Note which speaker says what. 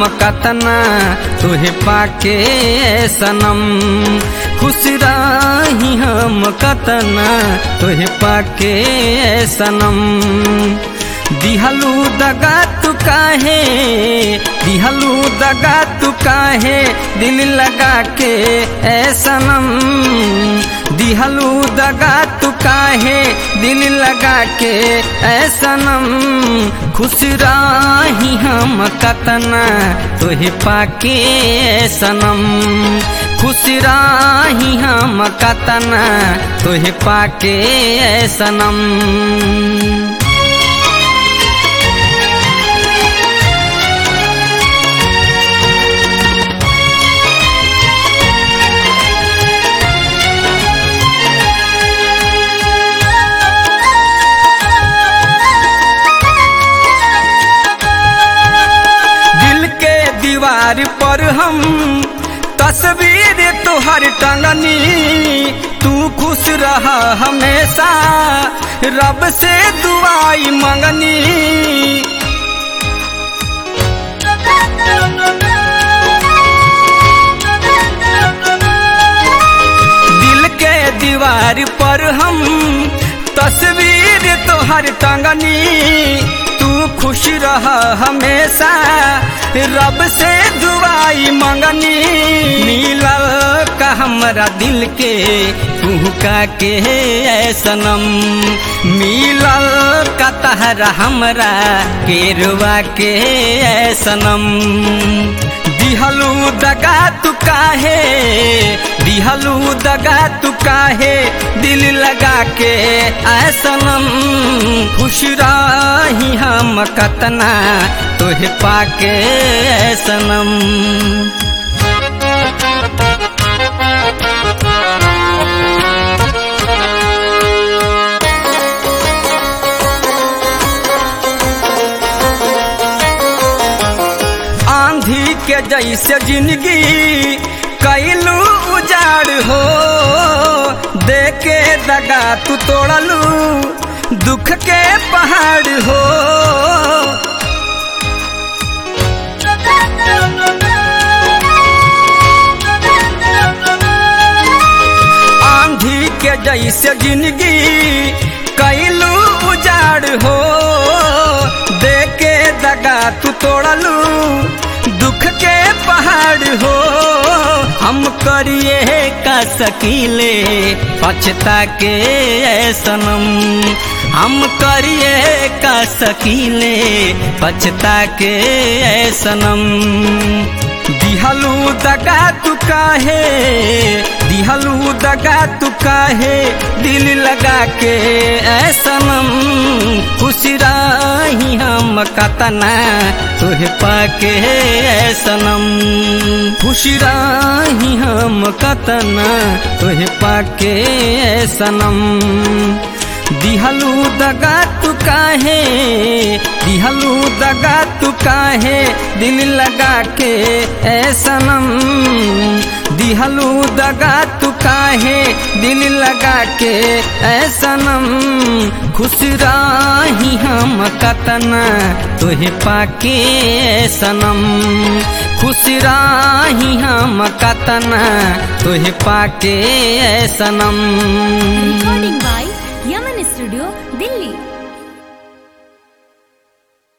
Speaker 1: हम कतना तुहे पाके सनम खुश रही हम कतना तुहे पाके सनम दिहलू दगा तू काहे दिहलू दगा तू काहे दिल लगा के ए सनम दिहलू दगा तू काहे दिल लगा के ए सनम खुश रही हम कतना तुहे पाके ए सनम खुश रही हम कतना तुहे पाके ए सनम दिल के दीवार पर हम तस्वीर तुहर टंगनी तू खुश रहा हमेशा रब से दुआई मंगनी दिल के दीवार पर हम तस्वीर तोहर टंगनी तू खुश रह हमेशा रब से दुआई मंगनी मिलल का हमरा दिल के कुहका के ऐ सनम मिलल का तहरा हमरा केरवा के ऐ सनम दिहलू दगा तू काहे दिहलू दगा तू काहे दिल लगा के ऐसनम खुश रही हम कतना तोहे पाके ऐसनम आंधी के जैसे जिंदगी कैलू उजाड़ हो देके दगा तू तोड़लू दुख के पहाड़ हो आंधी के जैसे जिंदगी कैलू उजाड़ हो देके दगा तू तोड़लू दुख के पहाड़ हो हम करिए का सकीले पछता के ऐ सनम हम करिए का सकीले पछता के ऐ सनम दिहलू दगा तू काहे दिहलू दगा तू काहे दिल लगा के ऐसनम खुश रही हम कतना तुहे पाके ऐसनम खुश रही हम कतना तुहे पाके ऐसनम दिहलू दगा तू काहे दिहलू दगा तू काहे दिल लगा के ऐसनम दिहलू दगा तू काहे दिल लगा के ऐसनम खुश रही हम कतना तुहे पाके ऐसनम खुश रही हम कतना तुहे पाके ऐसनम
Speaker 2: Recording by Yaman Studio, Delhi.